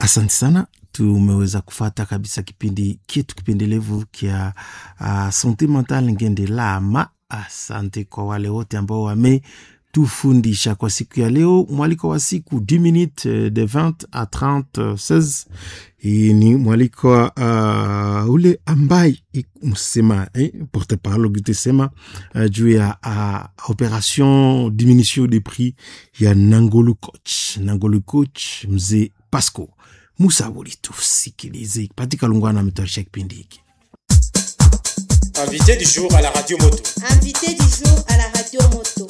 Asante sana, tumeweza kufata kabisa kipindi kitu kipendelevu kya uh, sante mentale ngende lama. Asante kwa wale wote ambao wametufundisha kwa siku ya leo. Mwaliko wa siku 10 minutes de 20 a 30 16. Hii ni mwaliko wa uh, ule ambaye msema eh, porte parole ukitusema uh, juu ya uh, operation diminution de prix ya Nangolu coach Nangolu coach mzee Pasco Musa Wuli, tusikilize Patika Lungwana ametayarisha kipindi hiki. Invité du jour à la radio moto. Invité du jour à la radio moto.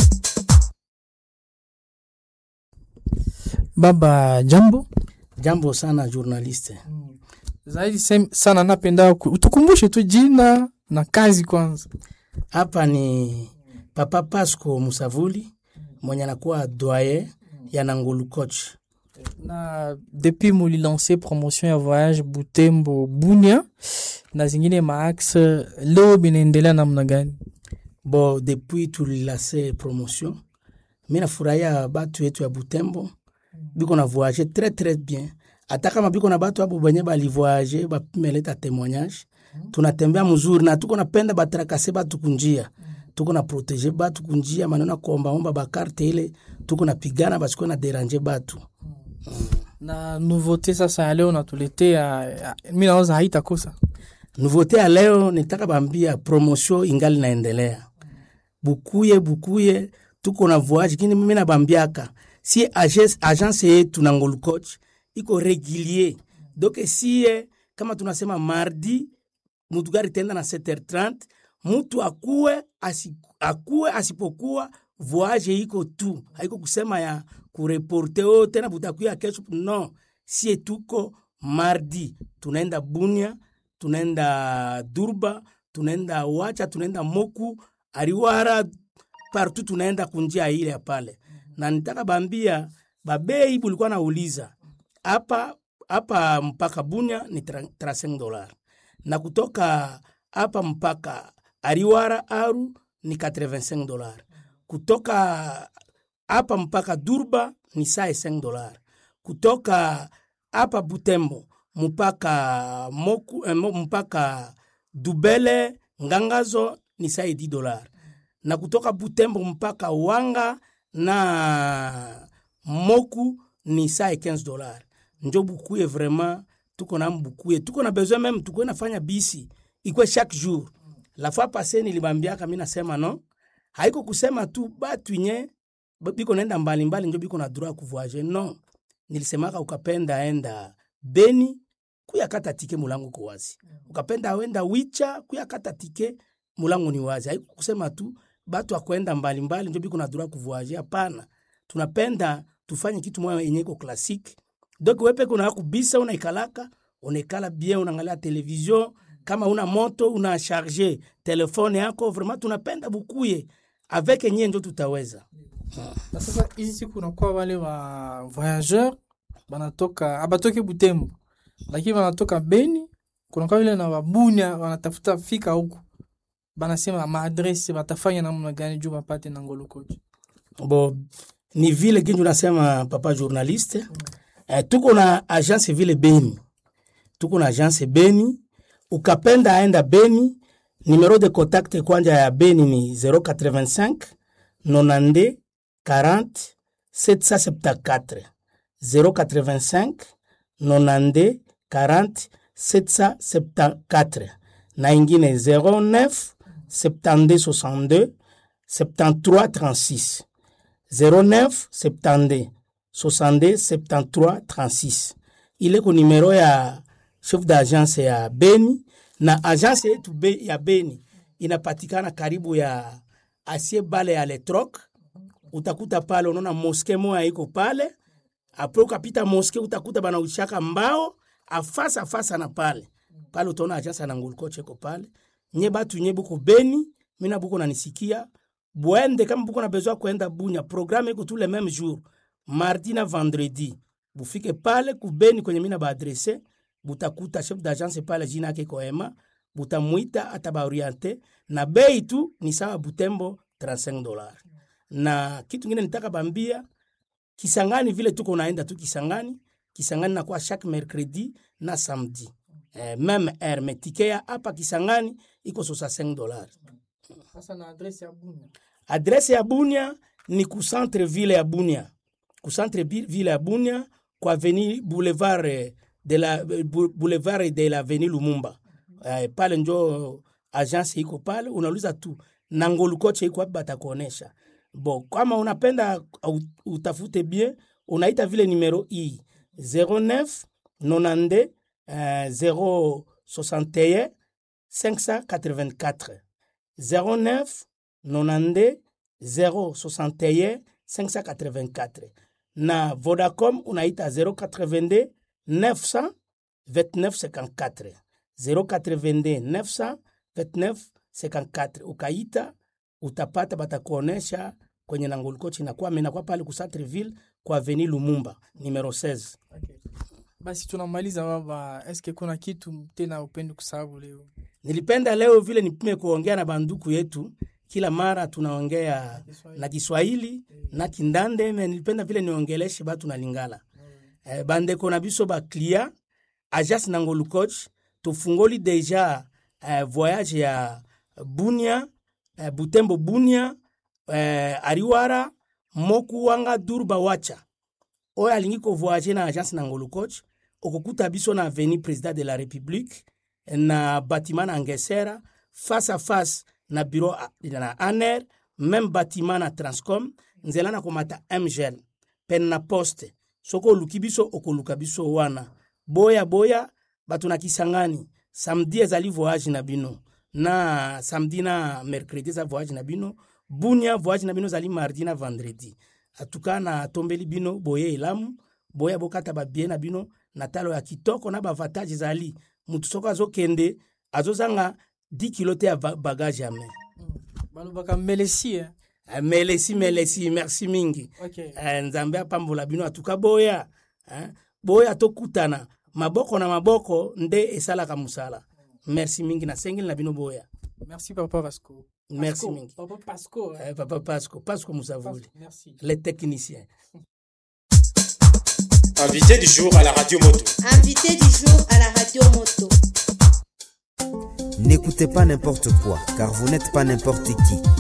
Baba, jambo Jambo sana journaliste. zaidi sem- sana, napenda ku- utukumbushe tu jina na kazi kwanza. Hapa ni Papa Pasco Musavuli mwenye anakuwa doyen ya Nangulu coach. Na depuis mulilance promotion ya voyage Butembo Bunia na zingine maaxe, leo binaendelea namna gani? Bo depuis tulilase promotion, mi nafurahia batu yetu ya Butembo biko na voyage très très bien, hata kama biko na batu abo benye balivoyage bapimeleta témoignage, tunatembea mzuri na tuko napenda batarakase batu kunjia tuko na protege batu kunjia, maneno ya kuombaomba bakarte ile tuko napigana basikuwe na derange batu Na nouveauté sasa ya leo natuletea, mi naoza haitakosa Nouveauté ya leo nitaka bambia promotion ingali naendelea. Bukuye bukuye tuko na voyage kini mimi nabambiaka si agence, agence yetu na Ngolu Coach iko regulier. Donc sie kama tunasema mardi mutu gari tenda na 7h30 mutu akuwe asi, akuwe asipokuwa voyage iko tu, haiko kusema ya kureporte o tena butakuya kesho. No, sie tuko mardi tunaenda Bunia tunaenda Durba, tunaenda Wacha, tunaenda Moku, Ariwara, partout tunaenda kunjia ile ya pale. Na nitaka bambia babei bulikuwa nauliza hapa hapa mpaka Bunya ni 35 dollars na kutoka hapa mpaka Ariwara Aru ni 85 dollars, kutoka hapa mpaka Durba ni 5 dollars, kutoka hapa Butembo mpaka moku, eh, mo- mpaka Dubele Ngangazo ni sai 10 dollars, na kutoka Butembo mpaka Wanga na Moku ni sai 15 dollars. Njo bukuye vraiment tuko na mbukuye, tuko na besoin même tuko nafanya bisi ikwe chaque jour. La fois passée nilibambiaka mimi nasema no, haiko kusema tu batu nye biko naenda mbali mbali njo biko na droit kuvoyager no. Nilisemaka ukapenda enda Beni kuyakata tike mulango ko wazi, ukapenda wenda Wicha kuyakata tike mulango ni wazi. Haiko kusema tu batu akwenda mbali mbali njo biko na droit kuvoyager, hapana. Tunapenda tufanye kitu moya yenye iko classique donc wepe kuna kubisa unaikalaka unaikala bien unaangalia television kama una moto una charge telefone yako vraiment tunapenda bukuye avec nyie njo tutaweza na sasa hizi siku unakuwa wale wa voyageur banatoka abatoke Butembo, lakini wanatoka Beni, kunakuwa vile na wabunya wanatafuta fika huku, banasema maadrese batafanya namna gani juu bapate na Ngolo Coach. bo ni vile kinju nasema papa journaliste eh, tuko na agence vile Beni tuko na agence Beni ukapenda aenda Beni numero de contact kwanja ya Beni ni 085 92 40 774 085 92 40 774 na ingine 09 72 62 73 36 09 72 62 73 36 ile ko numero ya chef d'agence ya Beni na agence yetu be, ya Beni inapatikana karibu ya asie bale ya Letroc. Utakuta pale unaona moske moya iko pale, apre ukapita moske utakuta bana ushaka mbao afasa afasa na pale pale, utaona agence na Ngulu Coach iko pale. Nye batu nye buko Beni, mina buko nanisikia bwende kama buko na besoin kwenda Bunya, programme iko tous les mêmes jours, mardi na vendredi. Bufike pale kubeni kwenye mina baadrese, butakuta chef d'agence pale, jina yake iko Ema, butamwita atabaoriente na bei tu ni sawa Butembo 35 dollars. Na kitu ngine nitaka bambia Kisangani vile tuko naenda tu Kisangani, kisangani nakuwa chaque mercredi na samedi eh, meme heure me tike ya hapa kisangani iko 65 dollars sasa na adresi ya bunya adrese ya bunia ni ku centre ville ya bunia ku centre bi- ville ya bunia ku avenue boulevard eh, de la bou- boulevard de la avenue lumumba eh, pale njo agence iko pale unauliza tu nangolukoche iko wapi batakuonesha bo kama unapenda au- utafute bien unaita vile numero hii 09 92 eh, 061 584 09 92 061 584 na vodacom unaita 082 900 2954 082 900 2954 ukaita utapata batakuonesha kwenye nangolikochi nakuwa menakuwa pale ku centreville kwa avenue lumumba numero 16 okay. basi tunamaliza baba eske kuna kitu tena upendi kusababu leo nilipenda leo vile nipime kuongea na banduku yetu kila mara tunaongea na kiswahili na kindande me nilipenda vile niongeleshe batu na lingala eh, bandeko na biso baklia agence nangolu coach tofungoli deja eh, voyage ya bunia eh, butembo bunia eh, ariwara moku wanga durba wacha oyo alingi kovoyage na agence nangolu coach okokuta biso na avenue président de la république na bâtiment na ngesera face à face na bureau a- na aner même bâtiment na transcom nzela na komata mgel pene na poste soki oluki biso okoluka biso wana boya boya bato na kisangani samedi ezali voyage na bino na samedi na mercredi eza voyage na bino bunia voyage na bino ezali mardi na vendredi atuka na tombeli bino boye elamu boya bokata babie na bino na talo ya kitoko na bavatage ezali mutu soko azokende azozanga 10 kilo te ya ba- bagage ya mai balobaka melesi eh? Eh, melesi melesi merci mingi okay. Eh, nzambe apambola bino atuka boya eh, boya tokutana maboko na maboko nde esalaka mosala merci mingi nasengeli na bino boya merci papa pasco Merci Pasco, mingi. papa pasco eh? eh, papa pasco pasco musavuli Pasco, merci le technicien Invité du jour à la radio moto. Invité du jour à la radio moto. N'écoutez pas n'importe quoi, car vous n'êtes pas n'importe qui.